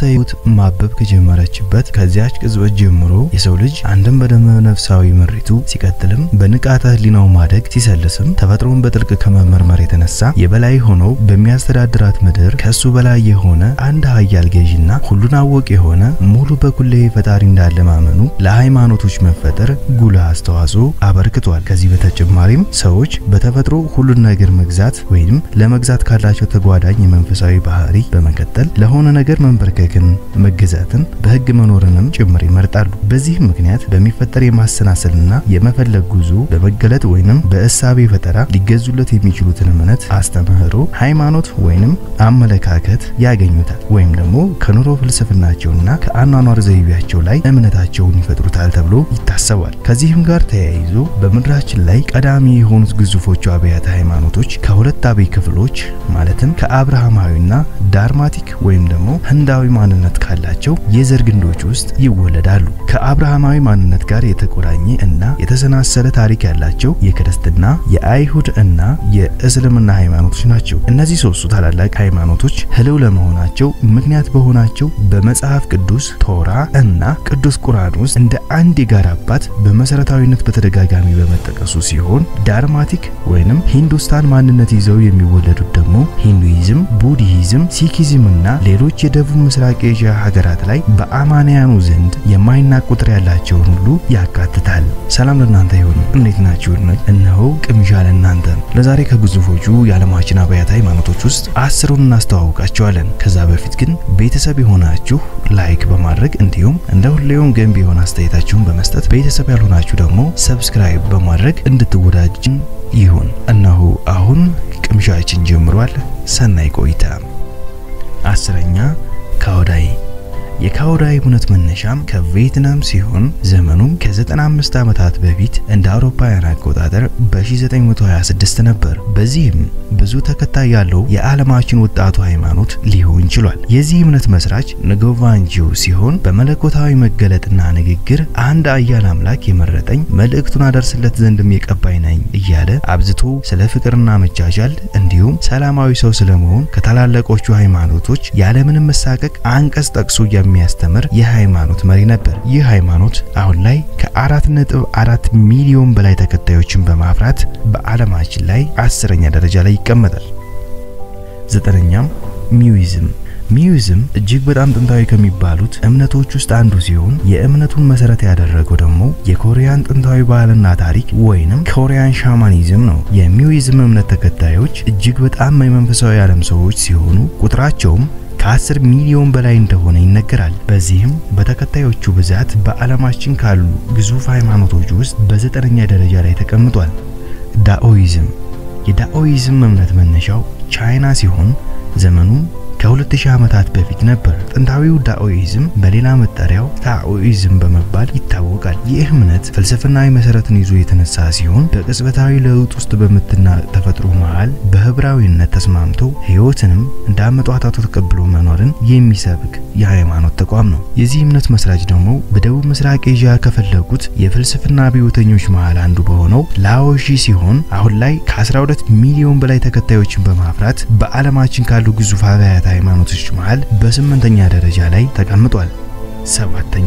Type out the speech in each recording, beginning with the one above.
ስርዓተ ሕይወት ማበብ ከጀመረችበት ከዚያች ቅጽበት ጀምሮ የሰው ልጅ አንድም በደመ ነፍሳዊ ምሪቱ ሲቀጥልም በንቃተ ሕሊናው ማደግ ሲሰልስም ተፈጥሮን በጥልቅ ከመመርመር የተነሳ የበላይ ሆኖ በሚያስተዳድራት ምድር ከሱ በላይ የሆነ አንድ ኃያል ገዢና ሁሉን አወቅ የሆነ ሙሉ በኩሌ ፈጣሪ እንዳለ ማመኑ ለሃይማኖቶች መፈጠር ጉልህ አስተዋጽኦ አበርክቷል። ከዚህ በተጨማሪም ሰዎች በተፈጥሮ ሁሉን ነገር መግዛት ወይም ለመግዛት ካላቸው ተጓዳኝ የመንፈሳዊ ባህሪ በመቀጠል ለሆነ ነገር መንበርከክን፣ መገዛትን፣ በህግ መኖርንም ጭምር ይመርጣሉ። በዚህም ምክንያት በሚፈጠር የማሰናሰልና የመፈለግ ጉዞ በመገለጥ ወይንም በእሳቤ ፈጠራ ሊገዙለት የሚችሉትን እምነት፣ አስተምህሮ፣ ሃይማኖት ወይንም አመለካከት ያገኙታል ወይም ደግሞ ከኑሮ ፍልስፍናቸውና ከአኗኗር ዘይቤያቸው ላይ እምነታቸውን ይፈጥሩታል ተብሎ ይታሰባል። ከዚህም ጋር ተያይዞ በምድራችን ላይ ቀዳሚ የሆኑት ግዙፎቹ አብያተ ሃይማኖቶች ከሁለት አበይ ክፍሎች ማለትም ከአብርሃማዊና ዳርማቲክ ወይም ደግሞ ህንዳዊ ማንነት ካላቸው የዘር ግንዶች ውስጥ ይወለዳሉ። ከአብርሃማዊ ማንነት ጋር የተቆራኘ እና የተሰናሰለ ታሪክ ያላቸው የክርስትና፣ የአይሁድ እና የእስልምና ሃይማኖቶች ናቸው። እነዚህ ሶስቱ ታላላቅ ሃይማኖቶች ህልው ለመሆናቸው ምክንያት በሆናቸው በመጽሐፍ ቅዱስ ቶራ እና ቅዱስ ቁርአን ውስጥ እንደ አንድ የጋራ አባት በመሰረታዊነት በተደጋጋሚ በመጠቀሱ ሲሆን ዳርማቲክ ወይንም ሂንዱስታን ማንነት ይዘው የሚወለዱት ደግሞ ሂንዱይዝም፣ ቡድሂዝም፣ ሲኪዝም እና ሌሎች የደቡብ ምስራቅ ኤዥያ ሀገራት ላይ በአማንያኑ ዘንድ የማይናቅ ቁጥር ያላቸውን ሁሉ ያካትታል። ሰላም ለእናንተ ይሁን። እንዴት ናችሁ? እነሆ ቅምሻ ለእናንተ ለዛሬ ከግዙፎቹ የዓለማችን አብያተ ሃይማኖቶች ውስጥ አስሩን እናስተዋውቃቸዋለን። ከዛ በፊት ግን ቤተሰብ የሆናችሁ ላይክ በማድረግ እንዲሁም እንደ ሁሌውም ገንቢ የሆነ አስተያየታችሁን በመስጠት ቤተሰብ ያልሆናችሁ ደግሞ ሰብስክራይብ በማድረግ እንድትወዳጅን ይሁን። እነሆ አሁን ቅምሻችን ጀምሯል። ሰናይ ቆይታ። አስረኛ ካውዳይ የካውዳይ እምነት መነሻም ከቪየትናም ሲሆን ዘመኑም ከ95 ዓመታት በፊት እንደ አውሮፓውያን አቆጣጠር በ1926 ነበር። በዚህም ብዙ ተከታይ ያለው የዓለማችን ወጣቱ ሃይማኖት ሊሆን ችሏል። የዚህ እምነት መስራች ንጎቫንጂው ሲሆን በመለኮታዊ መገለጥና ንግግር አንድ አያል አምላክ የመረጠኝ መልእክቱን አደርስለት ዘንድም የቀባይ ነኝ እያለ አብዝቶ ስለ ፍቅርና መቻቻል እንዲሁም ሰላማዊ ሰው ስለመሆን ከታላላቆቹ ሃይማኖቶች ያለምንም መሳቀቅ አንቀጽ ጠቅሶ የሚያስተምር የሃይማኖት መሪ ነበር። ይህ ሃይማኖት አሁን ላይ ከአራት ነጥብ አራት ሚሊዮን በላይ ተከታዮችን በማፍራት በዓለማችን ላይ አስረኛ ደረጃ ላይ ይቀመጣል። ዘጠነኛም ሚዩይዝም ሚዩዝም እጅግ በጣም ጥንታዊ ከሚባሉት እምነቶች ውስጥ አንዱ ሲሆን የእምነቱን መሰረት ያደረገው ደግሞ የኮሪያን ጥንታዊ ባህልና ታሪክ ወይንም ኮሪያን ሻማኒዝም ነው። የሚዩዝም እምነት ተከታዮች እጅግ በጣም የመንፈሳዊ ዓለም ሰዎች ሲሆኑ ቁጥራቸውም ከ10 ሚሊዮን በላይ እንደሆነ ይነገራል። በዚህም በተከታዮቹ ብዛት በዓለማችን ካሉ ግዙፍ ሃይማኖቶች ውስጥ በዘጠነኛ ደረጃ ላይ ተቀምጧል። ዳኦይዝም የዳኦይዝም እምነት መነሻው ቻይና ሲሆን ዘመኑም ከ2000 ዓመታት በፊት ነበር። ጥንታዊው ዳኦይዝም በሌላ መጠሪያው ታኦይዝም በመባል ይታወቃል። ይህ እምነት ፍልስፍናዊ መሰረትን ይዞ የተነሳ ሲሆን በቅጽበታዊ ለውጥ ውስጥ በምትና ተፈጥሮ መሃል በህብራዊነት ተስማምቶ ህይወትንም እንዳመጧታቱ ተቀብሎ መኖርን የሚሰብክ የሃይማኖት ተቋም ነው። የዚህ እምነት መስራች ደግሞ በደቡብ ምስራቅ ኤዥያ ከፈለጉት የፍልስፍና አብዮተኞች መሃል አንዱ በሆነው ላኦሺ ሲሆን አሁን ላይ ከ12 ሚሊዮን በላይ ተከታዮችን በማፍራት በዓለማችን ካሉ ግዙፍ አብያተ ሃይማኖቶች መሃል በስምንተኛ ደረጃ ላይ ተቀምጧል። ሰባተኛ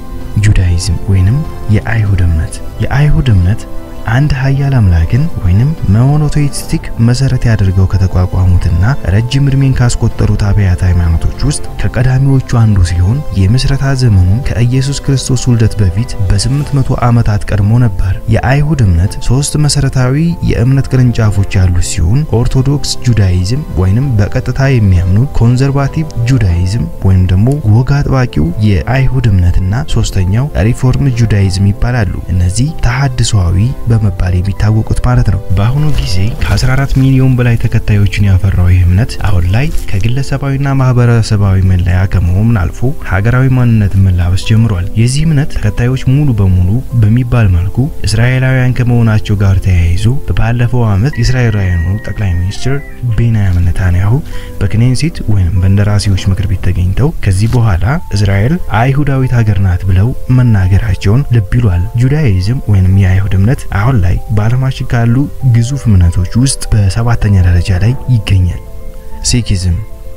ጁዳይዝም ወይንም የአይሁድ እምነት የአይሁድ እምነት አንድ ኃያል አምላክን ወይንም ሞኖቴይስቲክ መሰረት ያደርገው ከተቋቋሙትና ረጅም እድሜን ካስቆጠሩት አብያተ ሃይማኖቶች ውስጥ ከቀዳሚዎቹ አንዱ ሲሆን የምስረታ ዘመኑም ከኢየሱስ ክርስቶስ ውልደት በፊት በ800 ዓመታት ቀድሞ ነበር። የአይሁድ እምነት ሶስት መሰረታዊ የእምነት ቅርንጫፎች ያሉት ሲሆን ኦርቶዶክስ ጁዳይዝም ወይንም በቀጥታ የሚያምኑ ኮንዘርቫቲቭ ጁዳይዝም ወይም ደግሞ ወግ አጥባቂው የአይሁድ እምነትና ሶስተኛው ሪፎርም ጁዳይዝም ይባላሉ። እነዚህ ተሐድሷዊ በመባል የሚታወቁት ማለት ነው። በአሁኑ ጊዜ ከ14 ሚሊዮን በላይ ተከታዮችን ያፈራው ይህ እምነት አሁን ላይ ከግለሰባዊና ማህበረሰባዊ መለያ ከመሆን አልፎ ሀገራዊ ማንነትን መላበስ ጀምሯል። የዚህ እምነት ተከታዮች ሙሉ በሙሉ በሚባል መልኩ እስራኤላውያን ከመሆናቸው ጋር ተያይዞ ባለፈው ዓመት የእስራኤላውያኑ ጠቅላይ ሚኒስትር ቤንያሚን ኔታንያሁ በክኔሴት ወይም በእንደራሴዎች ምክር ቤት ተገኝተው ከዚህ በኋላ እስራኤል አይሁዳዊት ሀገር ናት ብለው መናገራቸውን ልብ ይሏል። ጁዳይዝም ወይም የአይሁድ እምነት አሁን ላይ በዓለማችን ካሉ ግዙፍ እምነቶች ውስጥ በሰባተኛ ደረጃ ላይ ይገኛል። ሲኪዝም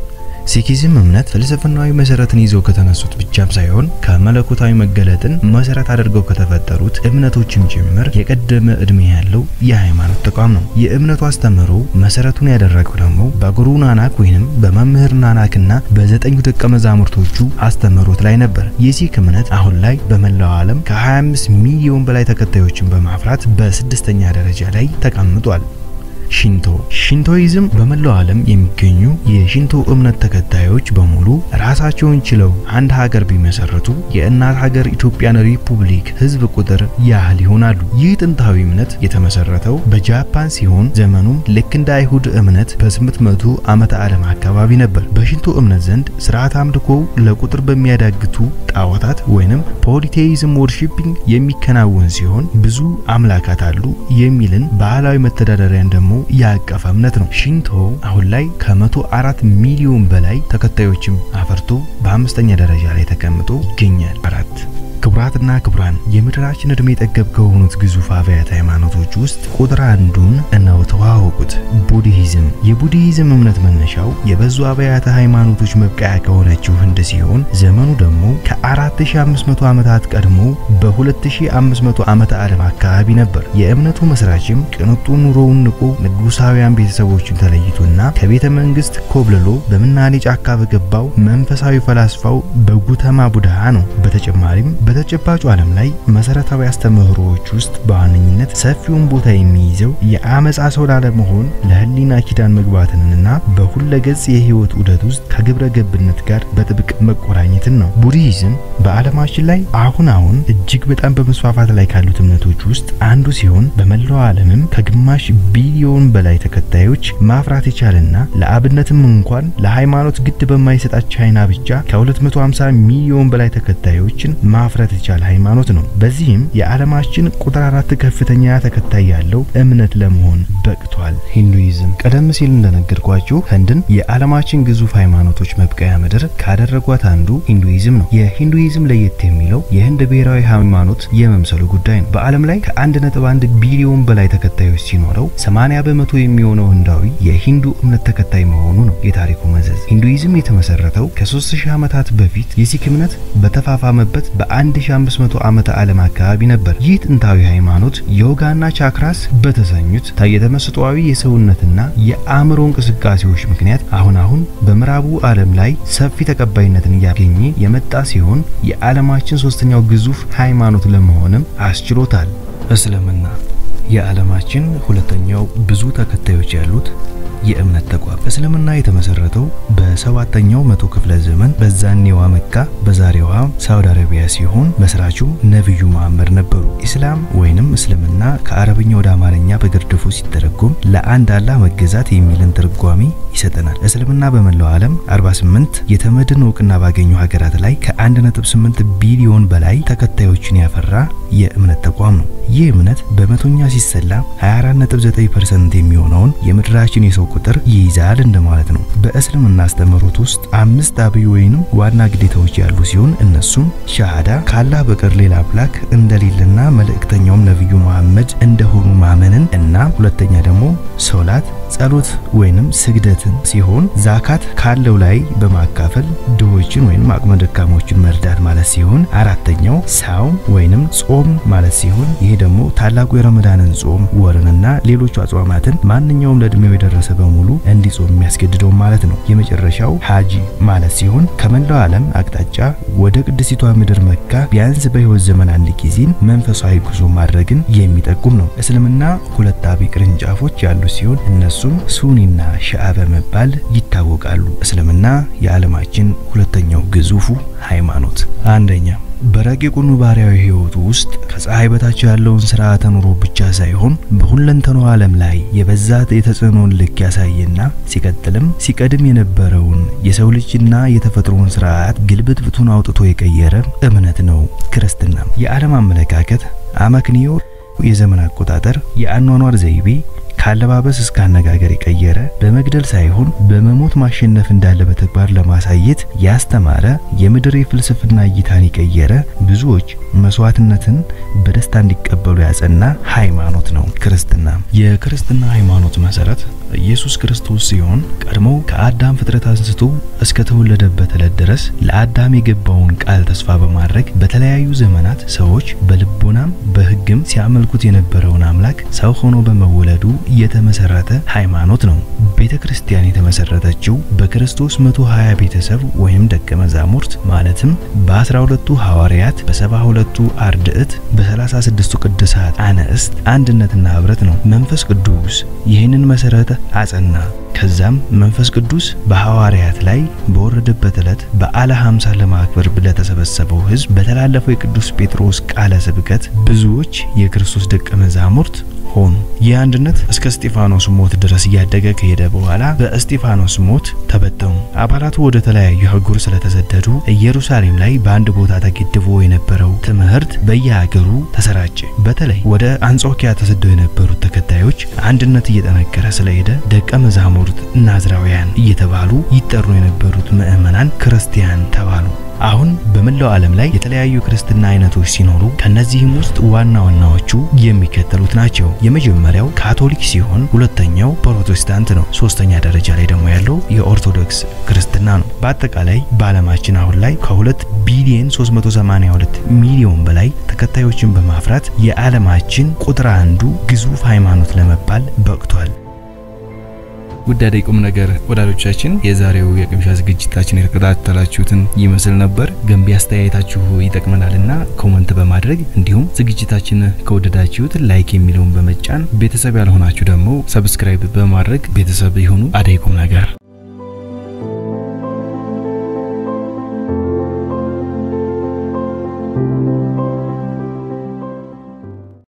ሲኪዝም እምነት ፍልስፍናዊ መሰረትን ይዘው ከተነሱት ብቻም ሳይሆን ከመለኮታዊ መገለጥን መሰረት አድርገው ከተፈጠሩት እምነቶችም ጭምር የቀደመ እድሜ ያለው የሃይማኖት ተቋም ነው። የእምነቱ አስተምህሮ መሰረቱን ያደረገው ደግሞ በጉሩ ናናክ ወይንም በመምህር ናናክና በዘጠኙ ደቀ መዛሙርቶቹ አስተምህሮት ላይ ነበር። የሲክ እምነት አሁን ላይ በመላው ዓለም ከ25 ሚሊዮን በላይ ተከታዮችን በማፍራት በስድስተኛ ደረጃ ላይ ተቀምጧል። ሽንቶ ሽንቶይዝም በመላው ዓለም የሚገኙ የሽንቶ እምነት ተከታዮች በሙሉ ራሳቸውን ችለው አንድ ሀገር ቢመሰረቱ የእናት ሀገር ኢትዮጵያን ሪፑብሊክ ሕዝብ ቁጥር ያህል ይሆናሉ። ይህ ጥንታዊ እምነት የተመሰረተው በጃፓን ሲሆን ዘመኑም ልክ እንደ አይሁድ እምነት በ800 ዓመተ ዓለም አካባቢ ነበር። በሽንቶ እምነት ዘንድ ስርዓት አምልኮ ለቁጥር በሚያዳግቱ ጣዖታት ወይንም ፖሊቴይዝም ወርሺፒንግ የሚከናወን ሲሆን ብዙ አምላካት አሉ የሚልን ባህላዊ መተዳደሪያን ደግሞ ያቀፈ እምነት ነው። ሽንቶ አሁን ላይ ከመቶ አራት ሚሊዮን በላይ ተከታዮችም አፈርቶ በአምስተኛ ደረጃ ላይ ተቀምጦ ይገኛል። አራት ክቡራትና ክቡራን የምድራችን እድሜ ጠገብ ከሆኑት ግዙፍ አብያተ ሃይማኖቶች ውስጥ ቁጥር አንዱን እነው ተዋወቁት፣ ቡድሂዝም። የቡድሂዝም እምነት መነሻው የበዙ አብያተ ሃይማኖቶች መብቀያ ከሆነችው ህንድ ሲሆን ዘመኑ ደግሞ ከ4500 ዓመታት ቀድሞ በ2500 ዓመተ ዓለም አካባቢ ነበር። የእምነቱ መስራችም ቅንጡ ኑሮውን ንቆ ንጉሳውያን ቤተሰቦችን ተለይቶና ከቤተ መንግስት ኮብልሎ በምናኔ ጫካ በገባው መንፈሳዊ ፈላስፋው በጉተማ ቡድሃ ነው። በተጨማሪም በተጨባጩ ዓለም ላይ መሰረታዊ አስተምህሮዎች ውስጥ በዋነኝነት ሰፊውን ቦታ የሚይዘው የአመጻ ሰው ላለመሆን ለህሊና ኪዳን መግባትንና በሁለገጽ የህይወት ዑደት ውስጥ ከግብረ ገብነት ጋር በጥብቅ መቆራኘትን ነው። ቡድሂዝም በዓለማችን ላይ አሁን አሁን እጅግ በጣም በመስፋፋት ላይ ካሉት እምነቶች ውስጥ አንዱ ሲሆን በመላው ዓለምም ከግማሽ ቢሊዮን በላይ ተከታዮች ማፍራት የቻለና ለአብነትም እንኳን ለሃይማኖት ግድ በማይሰጣት ቻይና ብቻ ከ250 ሚሊዮን በላይ ተከታዮችን ማፍራት የቻለ ሃይማኖት ነው። በዚህም የዓለማችን ቁጥር አራት ከፍተኛ ተከታይ ያለው እምነት ለመሆን በቅቷል። ሂንዱይዝም ቀደም ሲል እንደነገርኳችሁ ህንድን የዓለማችን ግዙፍ ሃይማኖቶች መብቀያ ምድር ካደረጓት አንዱ ሂንዱይዝም ነው። የሂንዱይዝም ለየት የሚለው የህንድ ብሔራዊ ሃይማኖት የመምሰሉ ጉዳይ ነው። በዓለም ላይ ከ1.1 ቢሊዮን በላይ ተከታዮች ሲኖረው 80 በመቶ የሚሆነው ህንዳዊ የሂንዱ እምነት ተከታይ መሆኑ ነው የታሪኩ መዘዝ። ሂንዱይዝም የተመሰረተው ከ3000 ዓመታት በፊት የሲክ እምነት በተፋፋመበት በ1500 ዓመተ ዓለም አካባቢ ነበር። ይህ ጥንታዊ ሃይማኖት ዮጋና ቻክራስ በተሰኙት የተመስጧዊ የሰውነትና የአእምሮ እንቅስቃሴዎች ምክንያት አሁን አሁን በምዕራቡ ዓለም ላይ ሰፊ ተቀባይነትን እያገኘ የመጣ ሲሆን የዓለማችን ሶስተኛው ግዙፍ ሃይማኖት ለመሆንም አስችሎታል። እስልምና የዓለማችን ሁለተኛው ብዙ ተከታዮች ያሉት የእምነት ተቋም እስልምና የተመሰረተው በሰባተኛው መቶ ክፍለ ዘመን በዛኔዋ መካ በዛሬዋ ሳውዲ አረቢያ ሲሆን መስራቹም ነብዩ መሐመድ ነበሩ። ኢስላም ወይንም እስልምና ከአረብኛ ወደ አማርኛ በግርድፉ ሲተረጎም ለአንድ አላህ መገዛት የሚልን ትርጓሜ ይሰጠናል። እስልምና በመላው ዓለም 48 የተመድን እውቅና ባገኙ ሀገራት ላይ ከ1.8 ቢሊዮን በላይ ተከታዮችን ያፈራ የእምነት ተቋም ነው። ይህ እምነት በመቶኛ ሲሰላ 24.9% የሚሆነውን የምድራችን የሰው ቁጥር ይይዛል እንደማለት ነው። በእስልምና አስተምህሮት ውስጥ አምስት አብይ ወይንም ዋና ግዴታዎች ያሉ ሲሆን እነሱም ሻሃዳ ከአላህ በቀር ሌላ አምላክ እንደሌለና መልእክተኛውም ነብዩ መሐመድ እንደሆኑ ማመንን እና ሁለተኛ ደግሞ ሶላት ጸሎት ወይንም ስግደትን ሲሆን ዛካት ካለው ላይ በማካፈል ድሆችን ወይንም አቅመ ደካሞችን መርዳት ማለት ሲሆን አራተኛው ሳውም ወይንም ጾም ማለት ሲሆን ይሄ ደግሞ ታላቁ የረመዳንን ጾም ወርንና ሌሎቹ አጽዋማትን ማንኛውም ለእድሜው የደረሰ በሙሉ እንዲጾም የሚያስገድደው ማለት ነው። የመጨረሻው ሀጂ ማለት ሲሆን ከመላው ዓለም አቅጣጫ ወደ ቅድስቲቷ ምድር መካ ቢያንስ በህይወት ዘመን አንድ ጊዜን መንፈሳዊ ጉዞ ማድረግን የሚጠቁም ነው። እስልምና ሁለት አብይ ቅርንጫፎች ያሉ ሲሆን እነሱም ሱኒና ሺአ በመባል ይታወቃሉ። እስልምና የዓለማችን ሁለተኛው ግዙፉ ሃይማኖት አንደኛ በረቂቁ ኑባሪያዊ ህይወቱ ውስጥ ከፀሐይ በታች ያለውን ስርዓተ ኑሮ ብቻ ሳይሆን በሁለንተናው ዓለም ላይ የበዛ የተጽዕኖን ልክ ያሳየና ሲቀጥልም ሲቀድም የነበረውን የሰው ልጅና የተፈጥሮን ስርዓት ግልብጥብጡን አውጥቶ የቀየረ እምነት ነው። ክርስትና የዓለም አመለካከት፣ አመክንዮ፣ የዘመን አቆጣጠር፣ የአኗኗር ዘይቤ ካለባበስ እስከ አነጋገር የቀየረ በመግደል ሳይሆን በመሞት ማሸነፍ እንዳለ በተግባር ለማሳየት ያስተማረ የምድር የፍልስፍና እይታን የቀየረ ብዙዎች መስዋዕትነትን በደስታ እንዲቀበሉ ያጸና ሃይማኖት ነው ክርስትና። የክርስትና ሃይማኖት መሰረት ኢየሱስ ክርስቶስ ሲሆን ቀድሞ ከአዳም ፍጥረት አንስቶ እስከ ተወለደበት ዕለት ድረስ ለአዳም የገባውን ቃል ተስፋ በማድረግ በተለያዩ ዘመናት ሰዎች በልቦናም በሕግም ሲያመልኩት የነበረውን አምላክ ሰው ሆኖ በመወለዱ የተመሰረተ ሃይማኖት ነው። ቤተ ክርስቲያን የተመሰረተችው በክርስቶስ 120 ቤተሰብ ወይም ደቀ መዛሙርት ማለትም በ12ቱ ሐዋርያት፣ በ72ቱ አርድዕት፣ በ36ቱ ቅዱሳት አንስት አንድነትና ህብረት ነው። መንፈስ ቅዱስ ይህንን መሰረት አጸና። ከዛም መንፈስ ቅዱስ በሐዋርያት ላይ በወረደበት ዕለት በዓለ ሃምሳ ለማክበር ለተሰበሰበው ሕዝብ በተላለፈው የቅዱስ ጴጥሮስ ቃለ ስብከት ብዙዎች የክርስቶስ ደቀ መዛሙርት ሆኑ። ይህ አንድነት እስከ እስጢፋኖስ ሞት ድረስ እያደገ ከሄደ በኋላ በእስጢፋኖስ ሞት ተበተኑ። አባላቱ ወደ ተለያዩ አህጉር ስለተሰደዱ ኢየሩሳሌም ላይ በአንድ ቦታ ተገድቦ የነበረው ትምህርት በየሀገሩ ተሰራጨ። በተለይ ወደ አንጾኪያ ተሰደው የነበሩት ተከታዮች አንድነት እየጠነከረ ስለሄደ ደቀ መዛሙርት ናዝራውያን እየተባሉ ይጠሩ የነበሩት ምዕመናን ክርስቲያን ተባሉ። አሁን በመላው ዓለም ላይ የተለያዩ ክርስትና አይነቶች ሲኖሩ ከነዚህም ውስጥ ዋና ዋናዎቹ የሚከተሉት ናቸው። የመጀመሪያው ካቶሊክ ሲሆን ሁለተኛው ፕሮቴስታንት ነው። ሶስተኛ ደረጃ ላይ ደግሞ ያለው የኦርቶዶክስ ክርስትና ነው። በአጠቃላይ በዓለማችን አሁን ላይ ከ2 ቢሊዮን 382 ሚሊዮን በላይ ተከታዮችን በማፍራት የዓለማችን ቁጥር አንዱ ግዙፍ ሃይማኖት ለመባል በቅቷል። ውድ አደይ ቁም ነገር ወዳጆቻችን የዛሬው የቅምሻ ዝግጅታችን የተከታተላችሁትን ይመስል ነበር። ገንቢ አስተያየታችሁ ይጠቅመናልና ኮመንት በማድረግ እንዲሁም ዝግጅታችን ከወደዳችሁት ላይክ የሚለውን በመጫን ቤተሰብ ያልሆናችሁ ደግሞ ሰብስክራይብ በማድረግ ቤተሰብ የሆኑ አደይ ቁም ነገር